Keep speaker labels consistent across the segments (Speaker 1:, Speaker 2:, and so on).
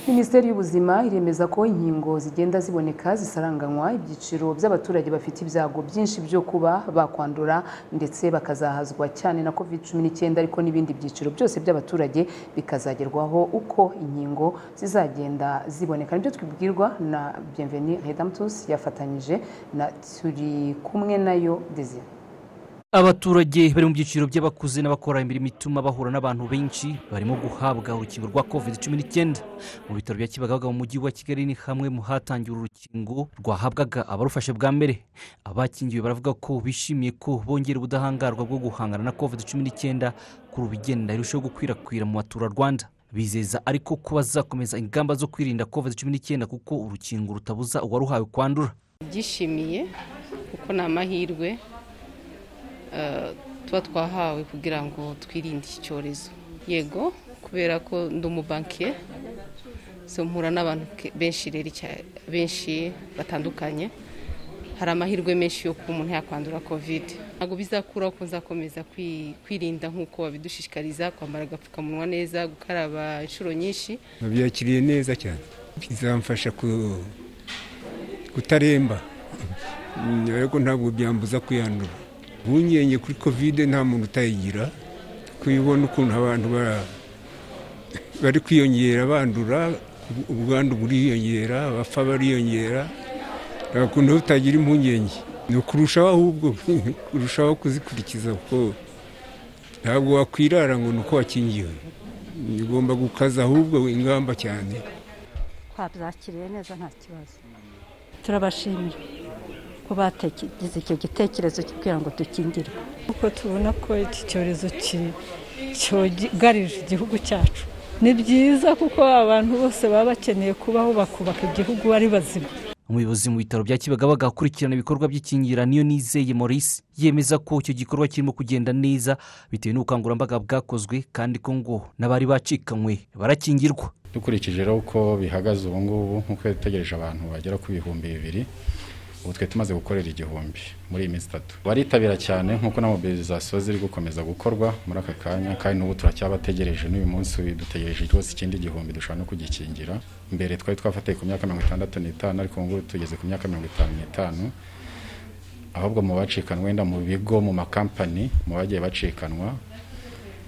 Speaker 1: Minisiteri y'Ubuzima iremeza ko inkingo zigenda ziboneka zisaranganywa ibyiciro by'abaturage bafite ibyago byinshi byo kuba bakwandura ndetse bakazahazwa cyane na covid cumi n'icyenda ariko n'ibindi byiciro byose by'abaturage bikazagerwaho uko inkingo zizagenda ziboneka nibyo twibwirwa na Bienvenue Redemptus yafatanyije na turi kumwe nayo Desire
Speaker 2: abaturage bari mu byiciro by'abakuze n'abakora imirimo ituma bahura n'abantu benshi barimo guhabwa urukingo rwa covid cumi n'icyenda mu bitaro bya kibagabaga mu mujyi wa kigali ni hamwe mu hatangiwe urukingo rwahabwaga abarufashe bwa mbere abakingiwe baravuga ko bishimiye ko bongera ubudahangarwa bwo guhangana na covid cumi n'icyenda ku rubigenda irushaho gukwirakwira mu baturarwanda bizeza ariko ko bazakomeza ingamba zo kwirinda covid cumi n'icyenda kuko urukingo rutabuza uwaruhawe kwandura
Speaker 3: byishimiye kuko ni amahirwe eh, tuba twahawe kugira ngo twirinde iki cyorezo yego kubera ko ndi umubankiye so mpura n'abantu ke- benshi rero icya- benshi batandukanye hari amahirwe menshi yo kuba umuntu yakwandura covid ntabwo bizakuraho ko nzakomeza kwi- kwirinda nk'uko babidushishikariza kwambara agapfukamunwa neza gukaraba inshuro nyinshi
Speaker 4: nabyakiriye neza cyane bizamfasha ku- kutaremba Mm, ariko ntabwo byambuza kwiyandura impungenge kuri kovide nta muntu utayigira kubibona ukuntu abantu bara- bari kwiyongera bandura ubu- ubwandu buriyongera abapfa bariyongera nta kuntu utagira impungenge ni ukurushaho ahubwo kurushaho kuzikurikiza kuko ntabwo wakwirara ngo ni uko wakingiwe ugomba gukaza ahubwo ingamba cyane
Speaker 5: twabyakiriye neza nta kibazo turabashimira ko bategize icyo gitekerezo cyo kugira ngo dukingirwe
Speaker 6: kuko tubona ko iki cyorezo ki- cyugarije igihugu cyacu ni byiza kuko abantu bose baba bakeneye kubaho bakubaka igihugu ari bazima
Speaker 2: umuyobozi mu bitaro bya kibagabaga akurikirana ibikorwa by'ikingira niyo nizeye maurice yemeza ko icyo gikorwa kirimo kugenda neza bitewe n'ubukangurambaga bwakozwe kandi ko ngo n'abari bacikanywe barakingirwa
Speaker 7: dukurikije rero uko bihagaze ubu ngubu nk'uko dutegereje abantu bagera ku bihumbi bibiri ubu twe tumaze gukorera igihumbi muri iyi minsi itatu baritabira cyane nk'uko na mobilizasiyo ziri gukomeza gukorwa muri aka kanya kandi n'ubu turacyabategereje n'uyu munsi dutegereje rwose ikindi gihumbi dushobora no kugikingira mbere twari twafateye ku myaka mirongo itandatu n'itanu ariko ubu ngubu tugeze ku myaka mirongo itanu n'itanu ahubwo mu bacikanwa wenda mu bigo mu makampani mu bagiye bacikanwa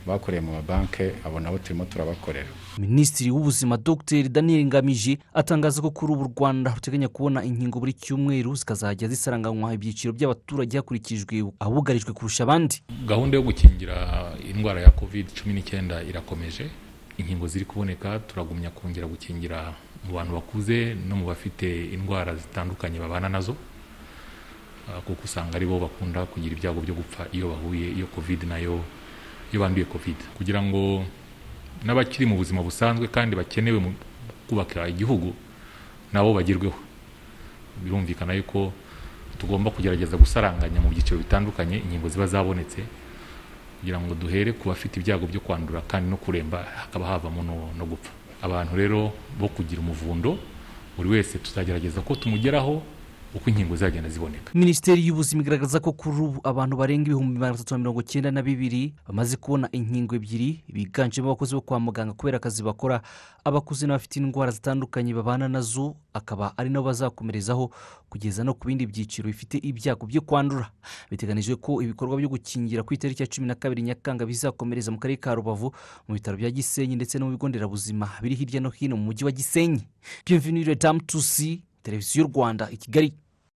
Speaker 7: bakoreye mu mabanki abo nabo turimo turabakorera
Speaker 2: minisitiri w'ubuzima dr daniel ngamije atangaza ko kuri ubu u rwanda ruteganya kubona inkingo buri cyumweru zikazajya zisaranganywa ibyiciro by'abaturage hakurikijwe abugarijwe kurusha abandi
Speaker 8: gahunda yo gukingira indwara ya covid cumi n'icyenda irakomeje inkingo ziri kuboneka turagumya kongera gukingira mu bantu bakuze no mu bafite indwara zitandukanye babana nazo Ah, kuko usanga ari bo bakunda kugira ibyago byo gupfa iyo bahuye iyo covid nayo iyo banduye covid kugira ngo n'abakiri mu buzima busanzwe kandi bakenewe mu kubaka igihugu nabo bagerweho birumvikana yuko tugomba kugerageza gusaranganya mu byiciro bitandukanye inkingo ziba zabonetse kugira ngo duhere ku bafite ibyago byo kwandura kandi no kuremba hakaba havamo no, no gupfa abantu rero bo kugira umuvundo buri wese tuzagerageza ko tumugeraho uko inkingo zagenda ziboneka
Speaker 2: minisiteri y'ubuzima igaragaza ko kuri ubu abantu barenga ibihumbi magana atatu na mirongo cyenda na bibiri bamaze kubona inkingo ebyiri biganjemo abakozi bo kwa muganga kubera akazi bakora abakuze n'abafite indwara zitandukanye babana nazo akaba ari nabo bazakomerezaho kugeza no ku bindi byiciro bifite ibyago byo kwandura biteganijwe ko ibikorwa byo gukingira ku itariki ya cumi na kabiri nyakanga bizakomereza mu karere ka rubavu mu bitaro bya gisenyi ndetse no mu bigo nderabuzima biri hirya no hino mu mujyi wa gisenyi bienvenue le dame tusi televiziyo y'u rwanda i kigali